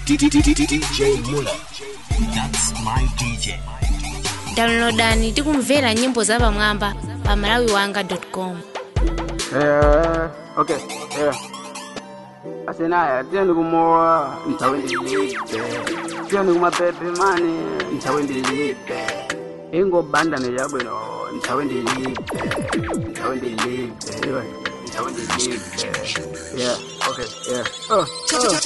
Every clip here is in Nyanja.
DJ Muller. That's my DJ. downloadani tikumvera nyimbo zapamwamba pa malawiwanga.com Eh, okay, yeah. Asenaya, tieni kumoa, nitawendilipe. Tieni kumapepe mani, nitawendilipe. Ingo banda ne yabwino, nitawendilipe. Nitawendilipe, iwe, nitawendilipe. Yeah, okay, yeah. Oh, oh.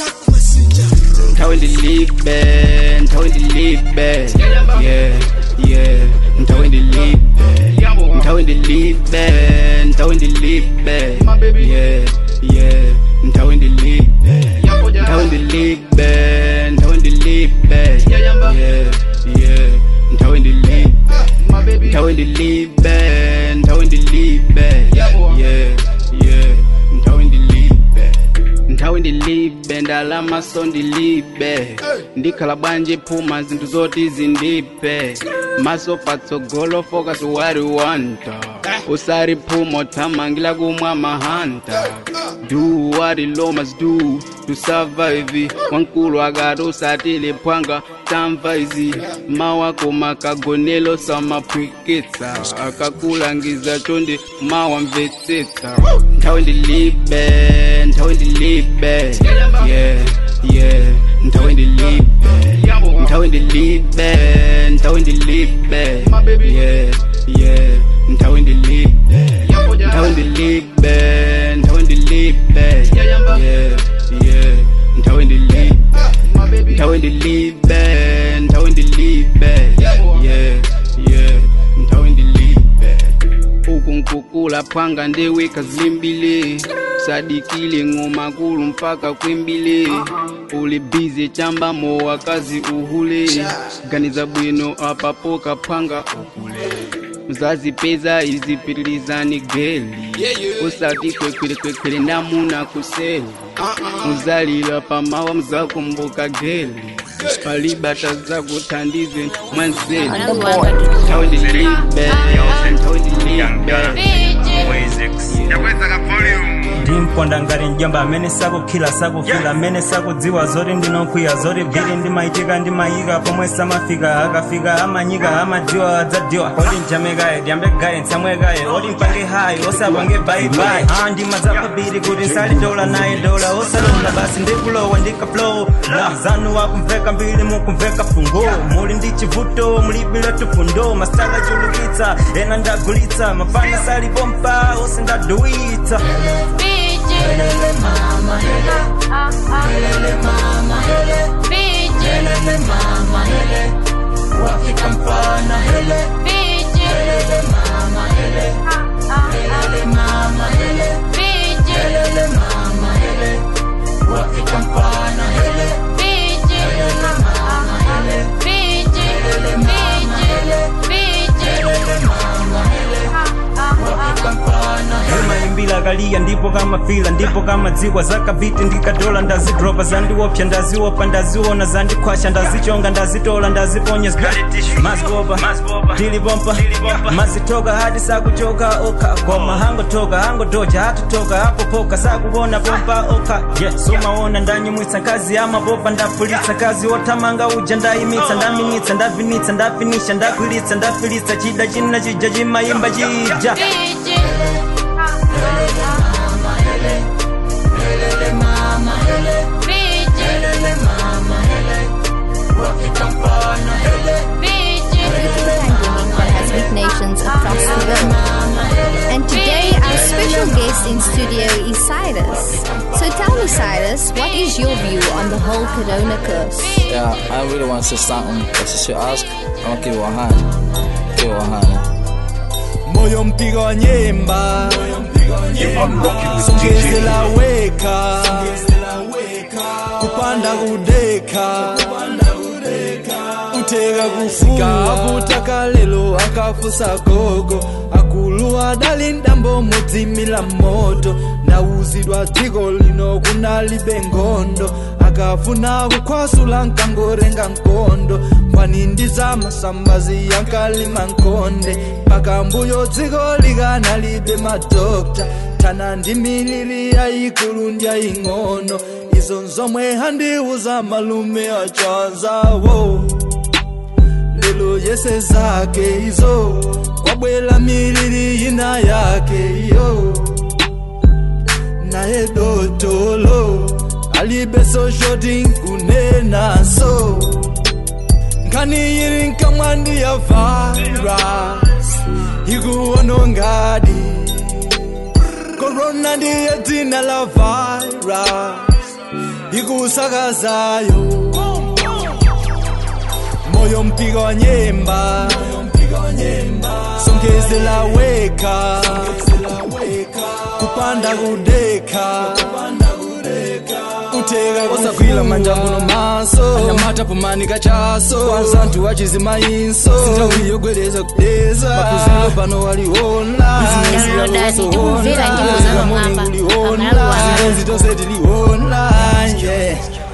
Nitawendilipe, nitawendilipe. Yeah, yeah, nitawendilipe. Nitawendilipe, nitawendilipe. Yeah, yeah, nitawendilipe. Nitawendilipe, nitawendilipe. Yeah, yeah, nitawendilipe. Nitawendilipe, nitawendilipe. Yeah, yeah, nitawendilipe. Nitawendilipe, ndalama so ndilibe. Ndikhala bwanje phuma zinthu zoti zindipe. Maso patsogolo focus what you want. Usari phumo thamangila kumwa mahanta. Do what the law must do to survive. Wankulu akati usatile phwanga tamva izi mawako makagonelo samaphwikitsa akakulangiza chondi mawamvetsetsa nthawi ndilibe nthawi ndilibe yeah yeah nthawi ndilibe nthawi ndilibe nthawi ndilibe yeah yeah nthawi ndilibe nthawi ndilibe nthawi ndilibe yeah yeah nthawi ndilibe nthawi ndilibe nthawi ndilibe yeah yeah nthawi ndilibe uku nkukula phwanga ndiwika zimbili sadikile ng'oma kulu mpaka kwimbili uli bizi chambamo wakazi uhule ganiza bwino apapoka phwanga ukule mzazipeza izipitilizani geli usati kwekwele kwekwele namuna kuseli muzalila pamawa mzakumbuka geli palibata zakuthandize mwanzeli malawiwanga.com nthawi ndilibe nthawi ndilibe ndimponda ngati mjamba amene sakukhila sakufila amene sakudziwa zoti ndinokwiya zoti bviri ndimayitika ndimayika pomwe samafika akafika amanyika amadziwa adzadiwa oti njamekaye dyambekaye ntsamwekaye oti mpange hayi osapange bayibayi a ndima zapabiri kuti nsalidola naye dola osalonda basi ndikulowa ndikaflow la zanu wakumveka mbili mukumveka fungo muli ndi chivuto mulibile tufundo masitala chulukitsa ena ndagulitsa mafana salipompa ose ndaduwitsa imaimbila kaliya ndipo kamafila ndipo kamadzikwa zakaviti ndikadola ndazidropa zandiopsa ndaziwopa ndaziona zandikhwasha ndazichonga ndazitola ndaziponya mazipopa tilipompa mazitoka hati sakuchoka oka koma hangotoka hangodoja hatutoka apopoka sakuona pompa oka yeah. sumaona ndanyumwitsa nkazi amapopa ndapulitsa kazi otamanga uja ndayimitsa ndaminitsa ndavinitsa ndafinisha ndakwilitsa ndafilitsa chida china chija chimayimba chija has big nations across the world. And today our special guest in studio is Cyrus. So tell me, Cyrus, what is your view on the whole Corona curse? Yeah, I really want to say something. But since you ask, I'm gonna give it 100. Give it 100. moyo mpigo wa nyemba songezela weka kupanda kudeka uteka kufuka avutaka lelo akafusa gogo akulu adali ndambo mudzimila moto nauzidwa dziko lino kunalibe ngondo akafuna kukhwasula nkangorenga nkondo kwanindi za masambazi yankalima nkonde pakambuyo dziko likanalibe madokta tana ndi milili yayikulu ndi yaying'ono izo nzomwe handiuza malume achazawo lelo yese zake izo kwabwela miliri ina yake iyo naye dotolo alibeso shoti nkunenaso nkani yiri nkamwandi ya virus ikuonongadi korona ndiye dzina la virus ikusakazayo moyo mpika wa nyemba songezela weka kupanda kudeka uteka osagwila manjanguno maso anyamata pomanika chaso kwanza ntu wachizimayinso sintawi yogwereza kudeza makuzilo pano waliona Downloadani tikumvera nyimbo za Mang'amba, pamalawi wanga. zitose tiliona yeah.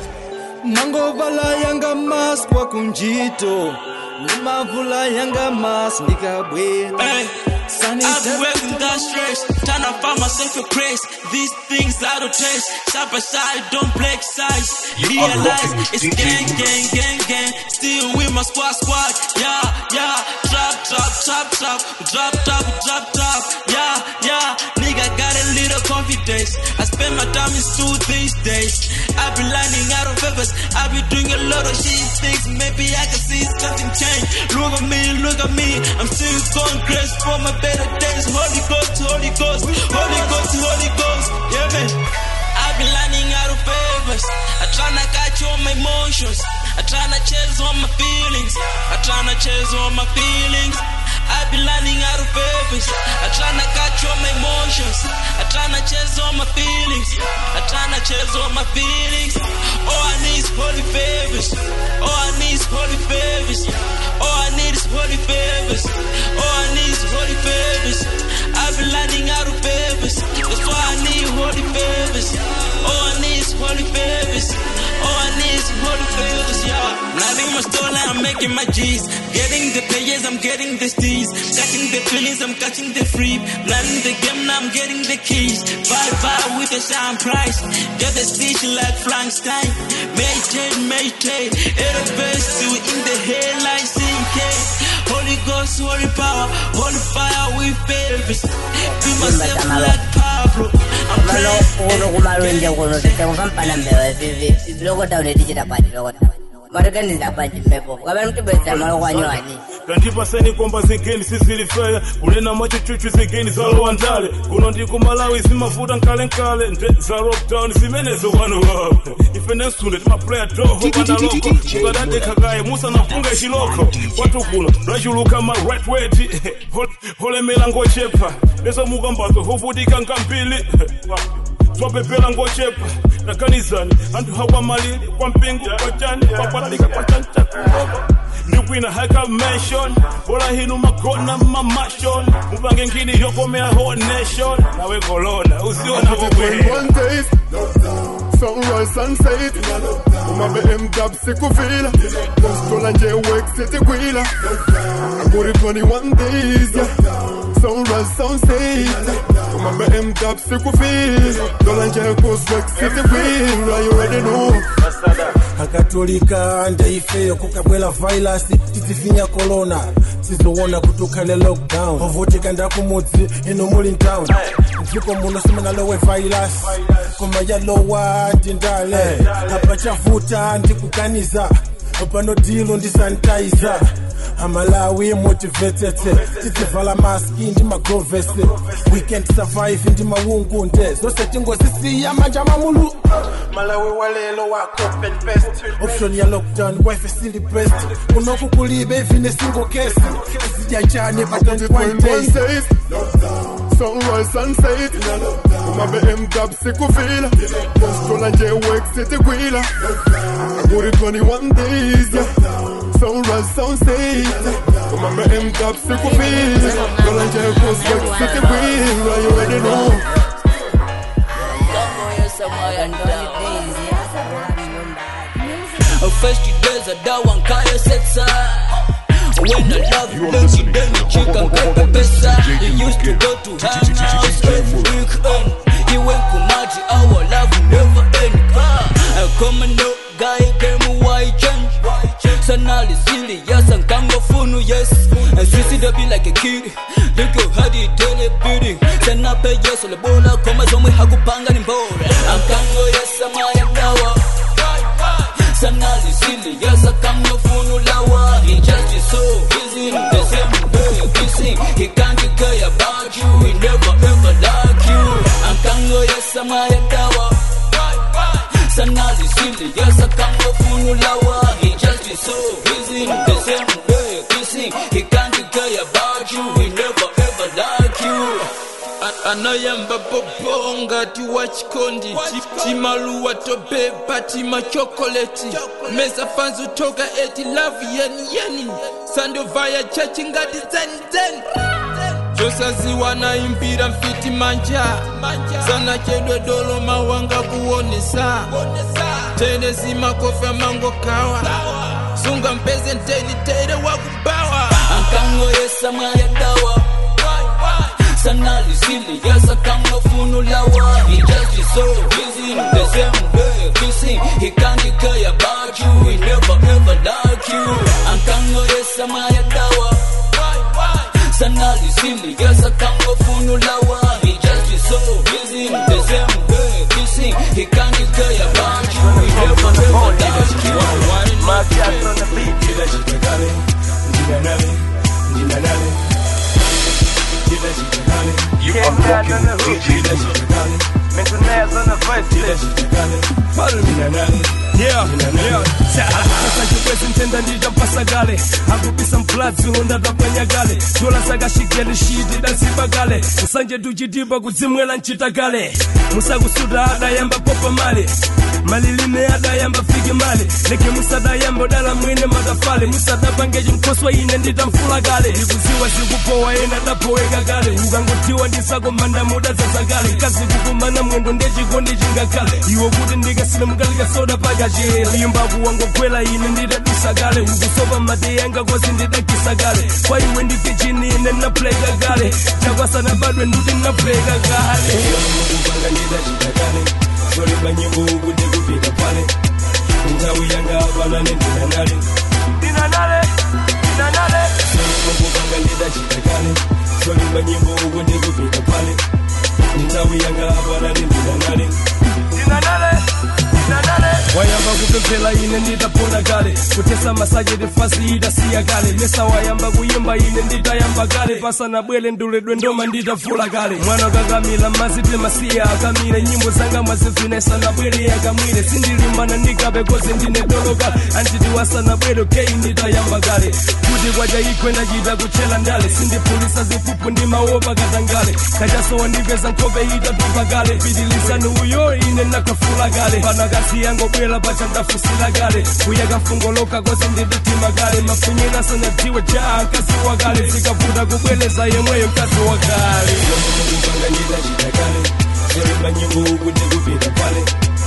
mangovala yanga mas kwa kunjito nimavula yanga mas nikabwela Hey, I've been working that stress, trying to find myself a place. These things out of taste, side by side, don't break size. You are Realize rocking with it's DJ gang, gang, gang, gang. Still with my squad, squad. Yeah, yeah. Drop, drop, drop, drop, drop, drop, drop, drop. Yeah, yeah. Nigga got a little confidence. I spend my time in school these days. I've been lining out of favors. I've been doing a lot of shit things. Maybe I can see something change. Look at me, look at me. I'm still going crazy for my better days. Holy Ghost, Holy Ghost, Holy Ghost, Holy Ghost. Yeah, man. I've been lining out of favors. I tryna catch all my emotions. I tryna chase all my feelings. I tryna chase all my feelings. I've been lining out of favors. I tryna catch all my emotions. I tryna chase all my feelings. I tryna chase all my feelings. All I need is holy favors. All I need is holy favors. All I need is holy favors. All I need is holy favors. I've been lining out of favors. That's why I need holy favors. All I need is holy favors. All I need is holy favors, yeah. Nothing my store I'm making my G's. Getting the payers, I'm getting the steez. Catching the feelings, I'm catching the free. Planning the game, now I'm getting the keys. Bye bye with the shine price. Get the stitch like Frankenstein. Meditate, meditate. At the best, you in the head like CK. Holy Ghost, holy power, holy fire with favors. Be myself like Pablo. I'm Malo praying. uno kumalunje kuno sitekuva mpana mbewa vivi lokota unetichita pati lokota matokendiza pati mpepo kapena mtibweza malo kwanywani tandipaseni komba zigeni sizilifeya kunena mwachichuchu zigeni zalowa ndale kuno ndiku malawi zimavuta nkalenkale nde za lockdown zimenezo wano wawo ife nensunde timaplaya toho pandaloko mukadadekakaye musanafunga chiloko kwatukula lwachuluka ma right weti holemela ngochepa lezo mukambazo hovutika nkambili zwapepela ngochepa takanizani anthu hakwamalili kwa mpingo kwa chani kwakwatika kwa chanchakuloko ndikwina haka mention bola hinu magona mamashon mupange ngini yokomea whole nation nawe kolona usiona When one days, sunrise sunset umabe mdab sikufila stola nje wek sitikwila aguri 21 days yeah. sunrise sunset umabe mdab sikufila stola nje kuswek sitikwila you already know akatolika ndaifeyo kukabwela vailasi tizifinya korona sizowona kutukhale lockdown ovutika ndakumudzi ino muli ntown mdziko muno simunalowe vailasi koma yalowa ndindale apa chavuta ndikukaniza pano dilo ndi sanitizer amalawi motivated tidzivala maski ndi magrovesi we can't survive ndi maungu nde zose tingozisiya manja mamulu malawi walelo wako open best option ya lockdown wife sili best unoku kulibe ivine single case zidya chane pa 21 days days sunrise sunset umabe mdab sikufila stola nje wek sitikwila aguri 21 days yeah. sunrise sunset umabe mdab sikufila stola nje kuswek sitikwila you already know First you days a dawa nkaya setsa When I love you, then you then you chicken pepe pesa You used to go to hang out every weekend You went to Maji, our love will never end ah. Still be like a kid Liko hadi tele beating Sena pe yeso le bola Koma zomwe hakupanga ni mbora Ankango yesa maya dawa Sana lisili yesa kango funu lawa He just is so busy The same way kissing He can't care about you He never ever like you Ankango yesa maya dawa Sana lisili yesa kango funu lawa He just is so busy The same way kissing He can't care about you He never ever like you anayamba bobonga tiwa chikondi Ti- timaluwa tobepa tima chokoleti mesa panzu toka eti love yeni yeni sandovaya chachi ngati zenzen chosaziwa naimbira mfiti manja sana chedwe dolo mawanga kuonesa tene zimakofi amango kawa sunga mpeze nteni tere wakubawa Ankango yesa maya dawa Sana lisili yesa kango funu lawa He just is so busy The same way kissing He can't care about you He never ever like you Ankango yesa maya dawa Sana lisili yesa kango funu lawa He just is so busy The same way kissing He can't care about you He never ever like you My cats on the beat, kila chitakale, njina nale, njina nale. Kila chitakale, Ken Dad on the hook, kila chitakale. Mental Naz on the verse, kila chitakale. Njina nale, Yeah, yeah. Sasa chikwezi ntenda ndija mpasagale akupisa mpladzi ulonda tapanyagale dola sakashigeni shiti dasibagale nsanje tuchitimba kudzimwela mchitagale musakusuta adayamba popa male malilime adayamba fike male leke musadayamba dala mwene matafale musadapangeji mkhoswa ine nditamfula kale ndikuziwa zikupowa ena dapoweka kale ukangotiwa ndisakomanda muda zazakale nkazikukumana mwendo ndechikondi chingakale iwo kuti ndikasile mukalika soda pakachele limbaku wangogwela ine nditadusa kale ukusopa mate yanga kosi ndidakisa kale kwa iwe ndife chini ine napleka kale chakwasana badwe nduti napleka kale kupanga ndidachitakale. Zolimba nyimbo uku ndikupita pale. Nthawi yanga apana nendina nale. Ndina nale, ndina nale. Kupanga ndidachitakale. Zolimba nyimbo uku ndikupita pale. Nthawi yanga apana nendina nale. Ndina nale, ndina nale. wayamba kupemphera ine nditapona kale kutesa masajeti fasi itasiya kale mesa wayamba kuyimba ine nditayamba kale pasanabwere nduledwe ndoma nditafula kale mwana kakamila mazite masiya akamile nyimbo zanga mwazivina isanabwere akamwile sindilimbana ndikape kozi ndine dolo kale antiti wasanabwere kei nditayamba kale kuti kwacha ikwe ndachita kuchela ndale sindipulisa zipupu ndimaopa katangale kachasowa ndipeza nkhope itatupa kale pitilizani uyo ine nakafula kale pana kasi yango bwela pacha ndafusila kale kuyaka mfungoloka kosi ndiditima kale mafunyina sanadziwe cha mkazi wa kale zikavuta kubweleza yemweyo mkazi wa kale kupanga ndidachitakale. Zolimba nyimbo uku ndikupita pale.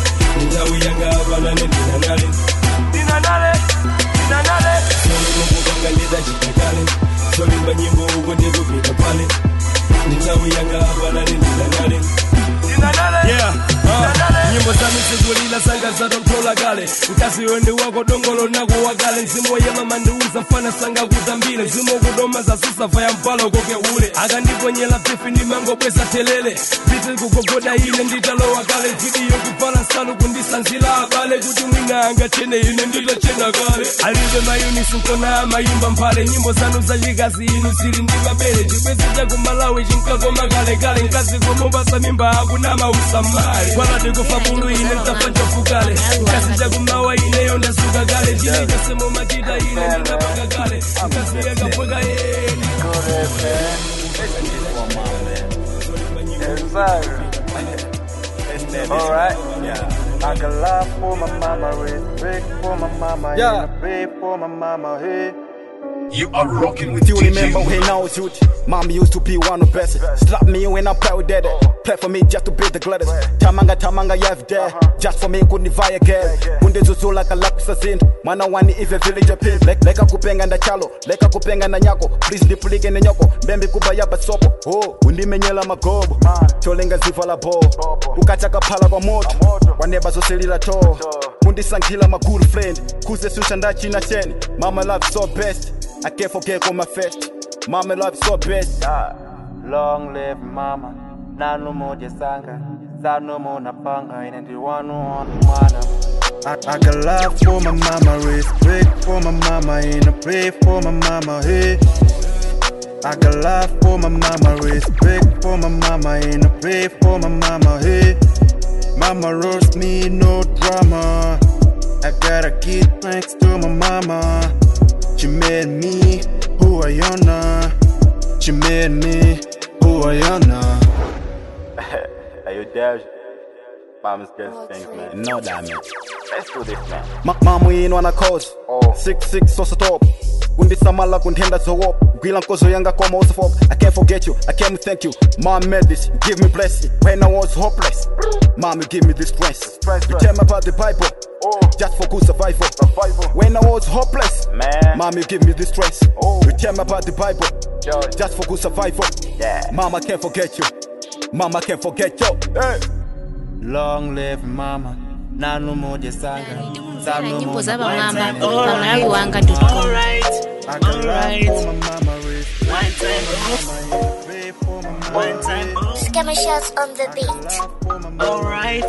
Nthawi yanga apana nendina nale. Ndina nale, ndina nale. Kupanga ndidachitakale. Zolimba nyimbo uku ndikupita pale. Nthawi yanga apana nendina nale. Ndina nale. Yeah, uh, nyimbo zanu zikulila zanga zatontola kale mkazi wende wako dongolo nako wakale mzimu woyema mandiuza mfana sanga kutambile mzimu wokudoma zasusafa ya mpalo koke ule akandiponyela pifi ndimangobweza telele piti kugogoda ine nditalowa kale vidiyo kuvala nsalu kundisanzila abale kuti mwina angachene ine nditachena kale alibe mayunisi nkona amayimba mphale nyimbo zanu zachikazi inu zili ndi mabele chikwezi chakumalawi chinkakoma kalekale mkazi komupasa mimba akunama usamale kwalati kufa bulu ine ntafa njofukale mkazi chakumawa ineyo ndasuka kale chile chasemo machita ine ndinapanga kale mkazi yakapweka yeni Alright. I can laugh for my mama, respect for my mama, Yeah. and I pray for my mama, hey. You are rocking with Do you DJ remember when I was youth? Mom used to be one of best. Slap me when I play with daddy. Play for me just to be the gladdest. Tamanga tamanga yev there. Just for me couldn't buy again. Kunde zuzu like a laksa sin. Mwana wani ive village pin. Lek leka kupenga na chalo. Leka kupenga na nyako. Please ndipulike ne nyoko. Mbembe kubaya basopo. Oh, undimenyela magobo. Cholenga ziva la bo. Ukachaka pala kwa moto. Waneba zoselila to. Kundisankila my good friend. Kuze susha ndachi na chen. Mama love so best. I can't forget on my fest. Mama love you so best. Yeah. Long live mama. Nanu moja sanga. Sano mona panga. Ina ndi wanu on mwana. I, I got love for my mama, respect for my mama, and I pray for my mama, hey. I got love for my mama, respect for my mama, and I pray for my mama, hey. Mama roast me, no drama. I gotta give thanks to my mama. She made me who I am now. She made me who I am now. Hey, you Dash. Mama's best things, man. No damage. Let's do this, man. Ma mama ino wana cause six six so stop kundisamala kundihenda zowop gwila nkozo yanga koma usifop i can't forget you i can't thank you mom made this you give me blessing when i was hopeless mom you give me this strength you tell me about the bible just for good survival when i was hopeless man mom you give me this strength you tell me about the bible just for good survival yeah mom i can't forget you mom i can't forget you hey. long live mama nanu moja sanga Kumvera nyimbo za vamwamba pamalawi wanga com Scammer shots on the beat. Alright.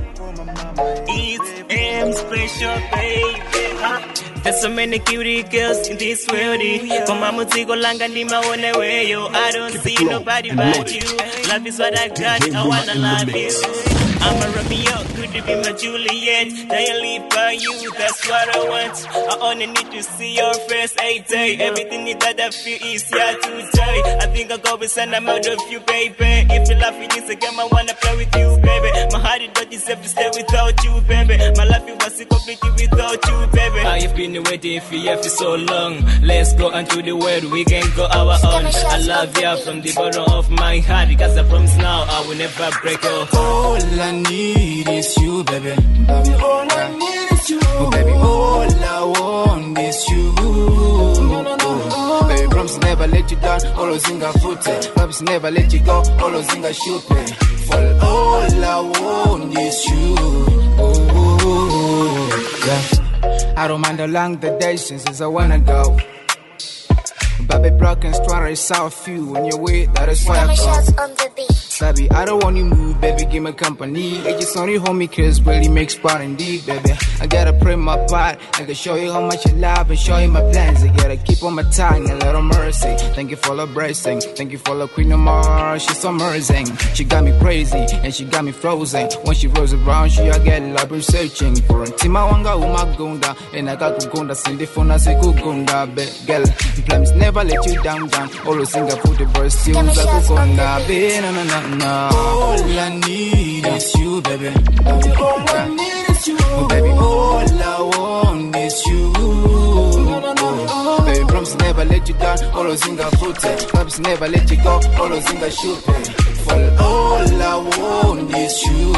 It's M special, baby. Huh? There's so many cutie girls in this world. Kwa mamuziko langa ni maone weyo. I don't see nobody but you. Love is what I got. I wanna love you. I'm a Romeo, could you be my Juliet? Then you live by you, that's what I want. I only need to see your face a day. Everything that I feel is here today. I think I'll go with and I'm out of you, baby. If you love it, it's a game I wanna play with you, baby. My heart it don't deserve to stay without you, baby. My life it was incomplete without you, baby. I've been waiting for you for so long. Let's go into the world, we can go our own. I love you from the bottom of my heart. Cause I promise now I will never break your heart. All I need is you, baby. Baby, all I need is you. Oh, baby, all I want is you. Oh, baby, promise never let you down. Always in a foot. Promise never let you go. Always in a shoot. For all I want is you. Oh, yeah. I don't mind how long the days since I wanna go. Baby, broken story, saw a few when you're with that is why I Scammer go. shots on the beat. Baby, I don't want you move, baby, give me company. I just only hold me cause really makes part indeed, baby. I gotta pray my part. I can show you how much I love and show you my plans. I gotta keep on my tongue, a little mercy. Thank you for the blessing. Thank you for the queen of my heart. She's so amazing. She got me crazy and she got me frozen. When she rolls around, she I get love researching for a team. I wanga umagunda and I got kugunda sindifuna sikugunda, but girl, plans never let you down, down. Always sing a put the burst, you kugunda, be na na na na. All I need is you, baby. All I need is you. Oh, baby, all I want is you. Oh, baby, promise never let you down. Always in a foot. Promise never let you go. Always in a shoot. For all I want is you.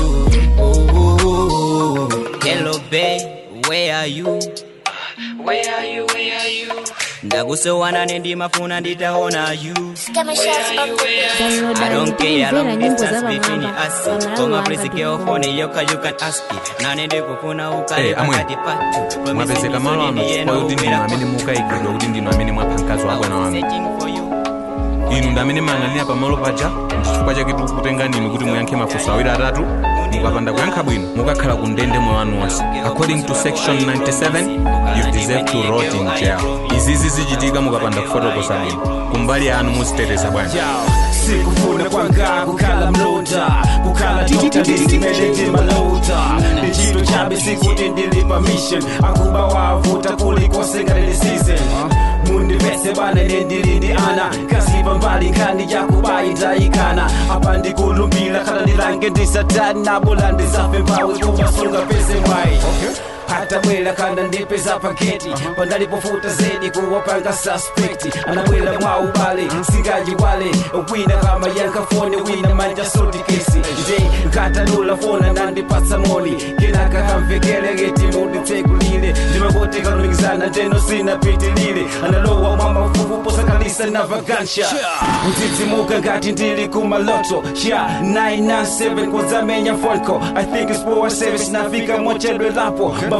Oh, Hello, babe, where are you? Where are you, where are you? ndakusowana nendimafuna nditaona you Scammer shots on the beat. I don't care, Kumvera long nyimbo za distance between vamwamba us. pamalawi Koma wanga press girl phone yoka you can ask it. Nane ndikufuna ukale Eh, amwe. pakati patu. mwapezeka malo ano chifukwa kuti ndinu amene mukayikidwa kuti ndinu amene mwapha mkazi wa bwana wanu inu ndi amene mayang'anira pamalo paja chifukwa chake tikukutenga ninu kuti muyankhe mafunso awiri atatu mukapanda kuyankha bwino mukakhala ku ndende moyo wanu wonse according to section 97 you deserve to rot in jail izizi zichitika mukapanda kufotokoza bwino kumbali yanu muziteteza bwanji sikufuna kwanga kukhala mlonda kukhala dr ndisimele ndimalota ndichito chabe sikuti ndilipa mission akuba wavuta kulikosengalele season mundivese bana nendilini ana kasipa mbali nkhani yakubayi ndayikana apa ndikulumbila khala ndilange ndisatani nabola ndisafe mpawe kumasunga pese mwayi hata bwela kana ndipeza paketi pandalipofuta zedi kuwapanga suspekti anabwela mwa ubale singaji wale wina kama yankafone wina manja soti kesi nje nkatanula fona nandipatsa moni kenaka kamvekelegeti munditsekulile ndimakotekalumikizana ndeno sinapitilile analowa mwa mafufu posakalisa na vagansha mzidzimuka ngati ndili kumaloto sha 997 kwazamenya fonco i think it's power service nafika mochedwe lapo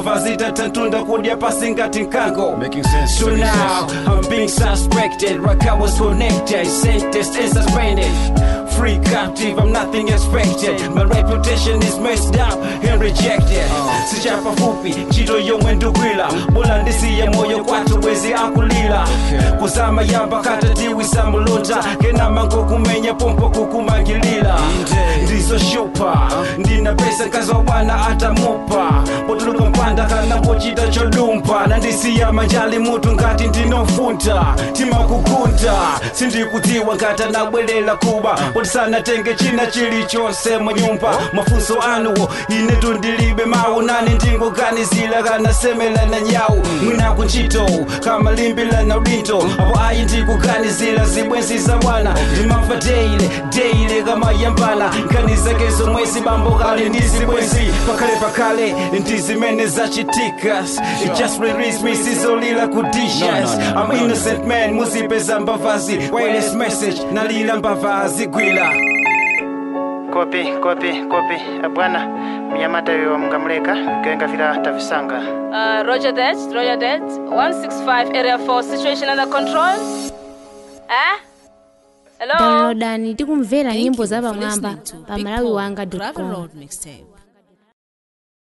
mbava zitatantunda kudya pasi ngati nkango sense, so making now sense. i'm being suspected like i was connected sentenced and suspended free captive i'm nothing expected my reputation is messed up and rejected sichapa fupi ntchito yomwe ndikugwira bola ndisiye moyo kwathu bwezi akulira kusama yamba katatiwisa mulonda kenama kumenya pompo kukumangilira ndizoshupa ndina pesa mkazi wa bwana atamupa potuluka mpanda kana pochita chodumpa nandisiya manjali mutu ngati ndinofunta timakukunta sindikudziwa ngati anabwerera kuba potisanatenge china chilichonse munyumba mafunso anuwo ine tundilibe mawu nani ndingoganizira kanasemela na nyawu mwinaku ntchito kamalimbila na udindo apo ayi ndikuganizira zibwenzi za bwana ndimamva deile deile kamayambana nganizakezo mwezi bambo kale ndi zibwenzi pakale pakale ndi zimene zachitika It just release me sizolila ku dishes I'm innocent man muzipeza mbavazi wireless message nalila mbavazi gwila kopi kopi kopi Eh, bwana mnyamata yo mngamuleka genga vila tavisanga Uh, roger that, roger that. 165 area 4, situation under control. Eh? Hello? downloadani tikumvera nyimbo za for pamwamba listening to pa Big malawi Paul wanga Gravel com Road Mixtape.